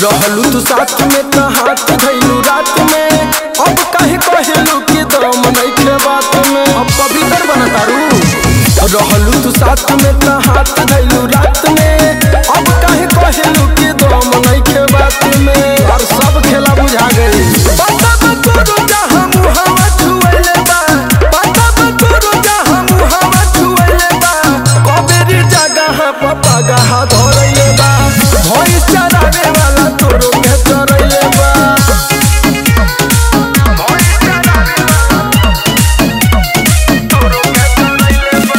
रहलू तू साथ में त हाथ धैलू रात में अब काहे कहेलू कि दम नइखे बात में अब पवित्र बनतारू रहलू तू साथ में त हाथ धैलू रात में अब काहे कहेलू कि दम नइखे बात में और सब खेला बुझा गई पता बतोरो जहां मुहावा छुएले बा पता बतोरो जहां मुहावा छुएले बा कबेरी जगह पपा गहा धरैले बा भई चरावे वाला तोरो के चरैले बा भई चरावे वाला तोरो के चरैले बा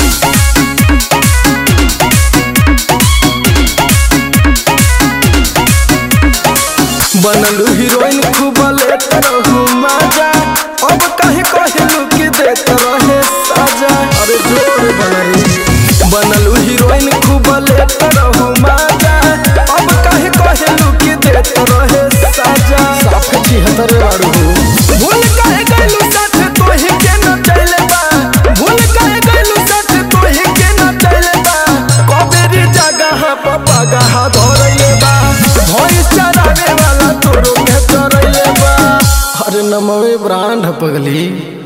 बनलू हीरोइन खूब लेत रहू मजा अब कहे कहेलू कि देत रहे सजा अरे जोर बनलू बनलू हीरोइन खूब लेत रहू मजा अब कहे कहेलू कि देत रहे सजा साफ छिहत्तर बारू भूल कहे गइलू साथ तोही के न चले बा भूल कहे गइलू साथ तोही के न चले बा कबेरी जगह पपा गहा धरैले बा भई चरावे वाला तोरो के चरैले बा अरे नमवे ब्रांड पगली